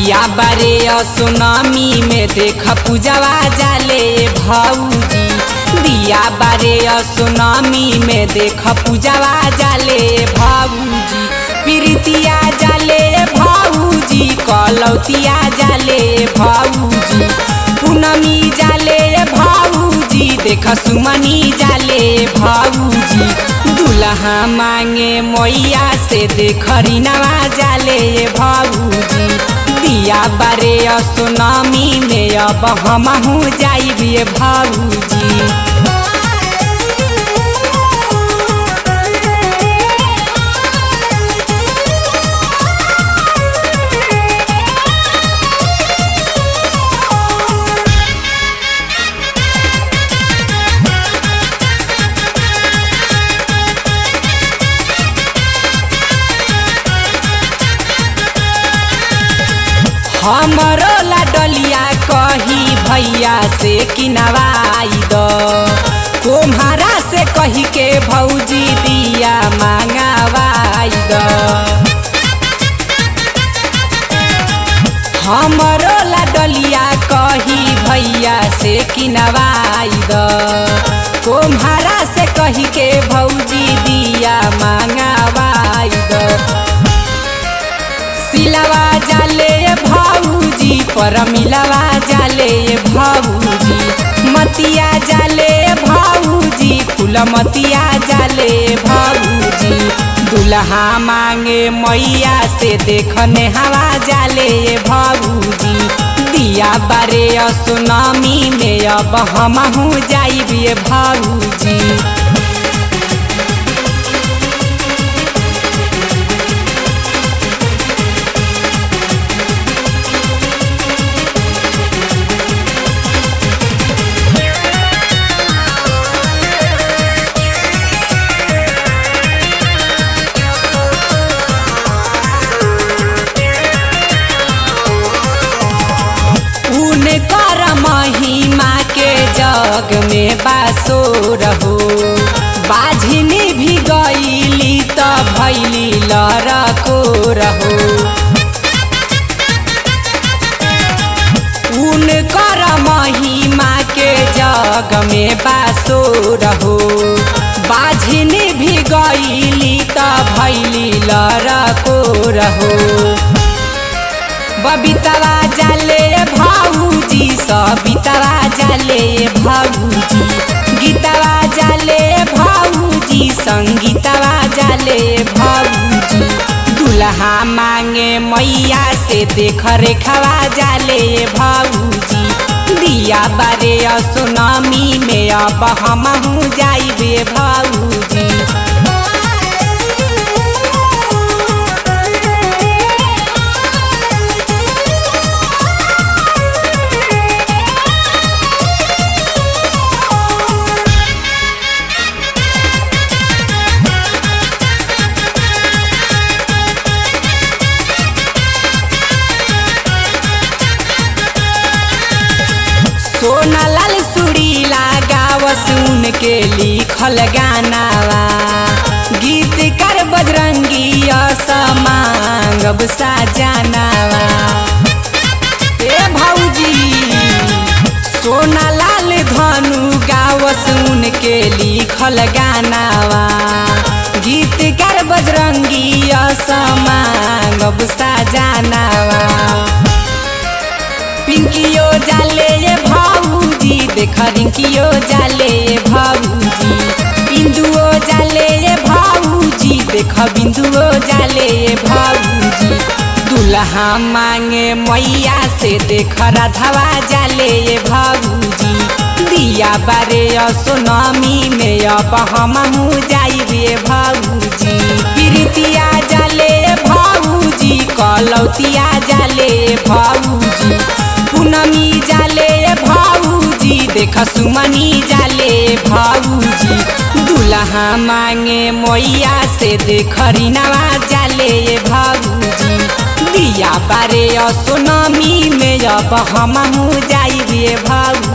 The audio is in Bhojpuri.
दिया बारे सुनामी में देख पूजवा जाले भाऊजी दिया बारे सुनामी में देख पूजवा जाले भाऊजी प्रीतिया जाले भाऊजी कलौतिया जाले भाऊजी पूनमी जाले भाऊजी देख सुमनी जाले भाऊजी दुल्हा मांगे मैया से देख रिनवा जाले भाऊजी दिया बारे सुनामी में अब हमहू जाइबे भाऊजी हमरो लाडलिया कही भैया से किनवाई द तुम्हारा से कही के भौजी दिया मांगवाई द हमरो लाडलिया कही भैया से किनवाई द तुम्हारा से कही के भौजी दिया मांगवाई द सिलवा जाले भाऊजी पर मिलवा जाले भाऊजी मतिया जाले भाऊजी फूल मतिया जाले भाऊजी दुल्हा मांगे मैया से देखने हवा जाले भाऊजी दिया बारे सुनामी में अब हमहू जाइबे भाऊजी कर महिमा के जग में बासो रहो बाझिनी भी गईली त भैली लड़को रहो उनकर महिमा के जग में बासो रहो बाझिनी भी गईली त भैली लड़को रहो बबीतवा जाले भाऊजी सबितवा जाले भाऊजी गीतवा जाले भाऊजी संगीतवा जाले भाऊजी दुल्हा मांगे मैया से देख रेखवा जाले भाऊजी दिया बारे सुनामी में अब हमहू जाइबे भाऊजी सोना लाल सुरीला गाव सुन के लिखल गानावा गीतकार बजरंगी असमांगब साजानावा ए भौजी सोना लाल धनु गाव सुन के लिखल गानावा गीतकार बजरंगी असमांगब साजानावा पिंकियो जाले ये भाऊजी देख रिंकियो जाले ये भाऊजी बिंदुओ जाले ये भाऊजी देख बिंदुओ जाले ये भाऊजी दुल्हा मांगे मैया से देख राधवा जाले ये भाऊजी दिया बारे सोनामी में अब हमहू जाइबे भाऊजी प्रीतिया जाले भाऊजी कलौतिया जाले भाऊजी पूनमी जाले भाऊजी देख सुमनी जाले भाऊजी दुल्हा मांगे मैया से देख रिनवा जाले भाऊजी दिया बारे सोनामी में अब हमहू जाइबे भाऊ